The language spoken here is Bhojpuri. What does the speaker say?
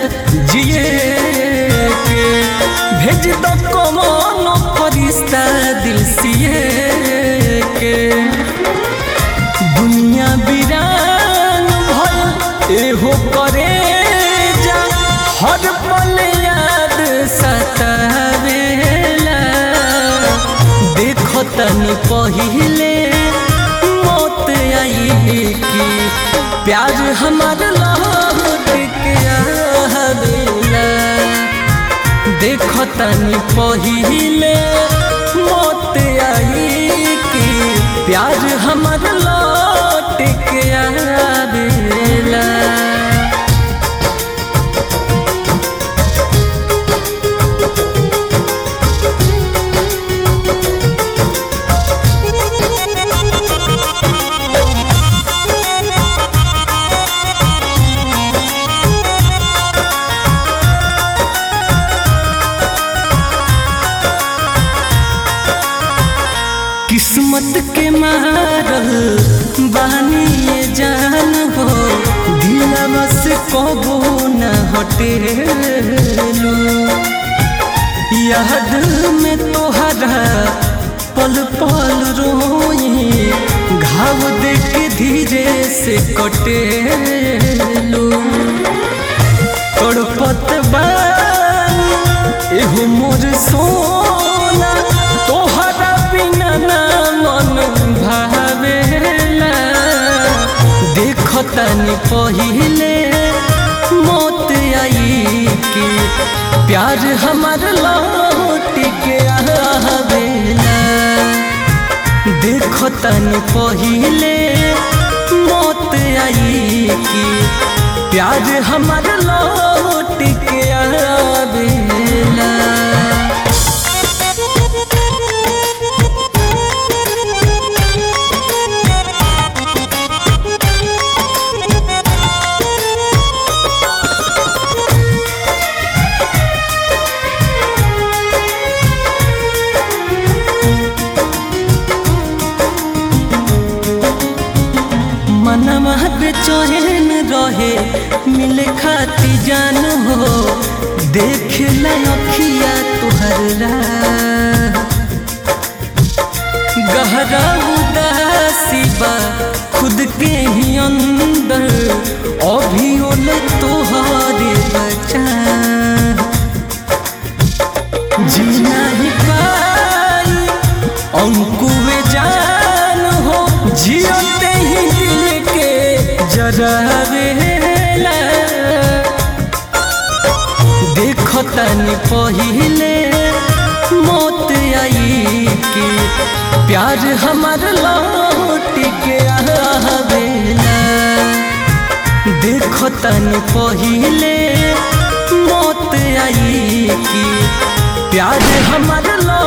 जिए के भेज दो कमनो फरिश्ता दिल सिए के दुनिया बिरान भल एहो करे जा हर पल याद सतावेला देखो तनी पहिले मौत आई की प्यार हमार लौट के आवेला देखो तनी पहिले मौत आई की प्यार हमार लौट के आवेला किस्मत के मारल बानी ये जान हो दिलवा से कबो न हटेलू याद में तोहरा पल पल रोई घाव देख धीरे से कटेलू तड़पत बानी एहो मोर सोना तोहरा बिना ना मन भावेला देखो तनी पहिले मौत आई की प्यार हमार लौट के आवेला देखो तनी पहिले मौत आई की प्यार हमार लौट के आवेला मनवा बेचैन रहे मिले खाती जान हो देख लखिया तुहर राह। गहरा उदासी बा खुद के ही अंदर अभी ओल तोहरे बचा जीना ही पाई अंकुए जान हो जियते ही दिल के जरावेला देखो तनी पहिले मौत आई की प्यार हमार लौट के आवेला देखो तनी पहिले मौत आई की प्यार हमार लौट